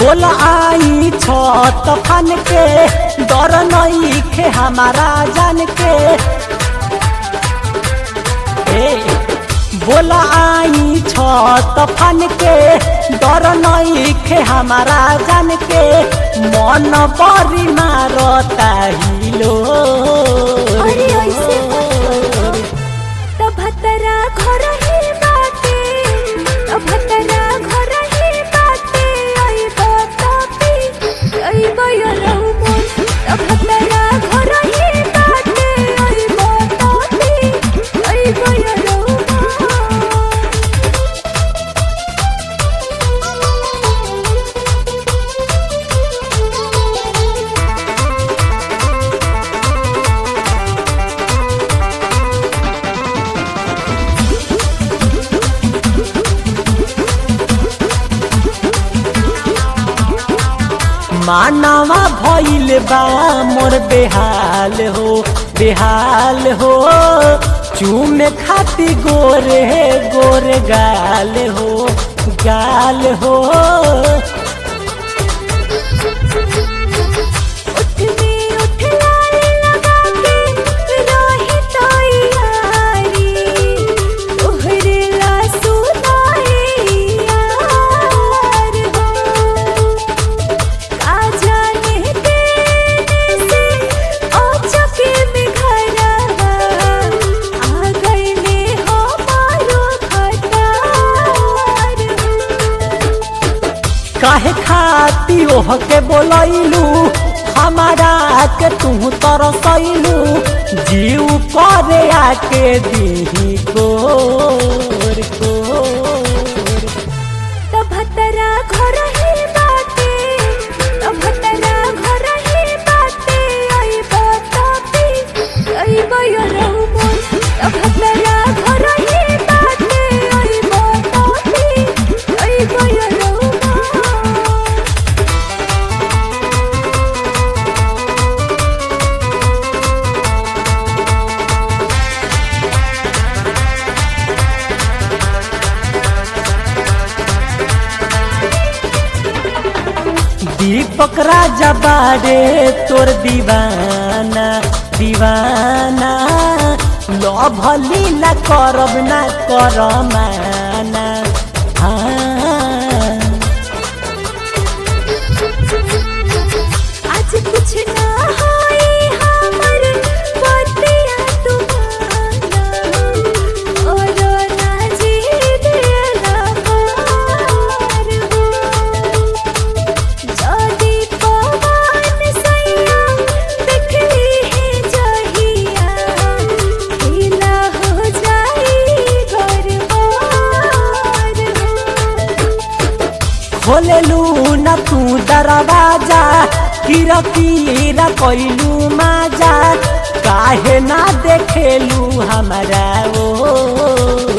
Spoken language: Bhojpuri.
बोल आई छत फन के डर नहीं खे हमारा जान के ए बोल आई छत फन के डर नहीं खे हमारा जान के मन बरी मारता हिलो अरे ऐसे भतरा घर ही बाटे भतरा घर ही बाटे आई बतापी आई बयरहु मोर भतरा घर ही बाटे आई बतापी आई बयरहु मोर मानवा भइल बा मोर बेहाल हो बेहाल हो चूमे खाती गोरे गोरे गाल हो गाल हो उठ में उठ लाल लगा के राही तैयारी तोहरे ला सुनाई यार हो का जाने देने से औचके में घरवा आ गईले हमारो खटार हो काहे खाती ओह के बोलैलू हमारा के तू तरसैलू जीव करे आके दी गोर गोर त भतरा घर ही बाटे त भतरा घर ही बाटे आई बतापी आई बयरहु मोर त भतरा घर ही बाटे आई बतापी आई बयरहु मोर दीपक राजा बारे तोर दीवाना दीवाना लभ लीला करब ना कर माना हाँ आज कुछ ना होई हमर बतिया तुम्हारा और ना जीत लबार हो जदी पवन सैया देखली है जहिया खिला हो जाई घरबार हो खोलेलू न तू दरवाजा कीरा कीरा कैलू माजा काहे ना देखेलू हमारा ओ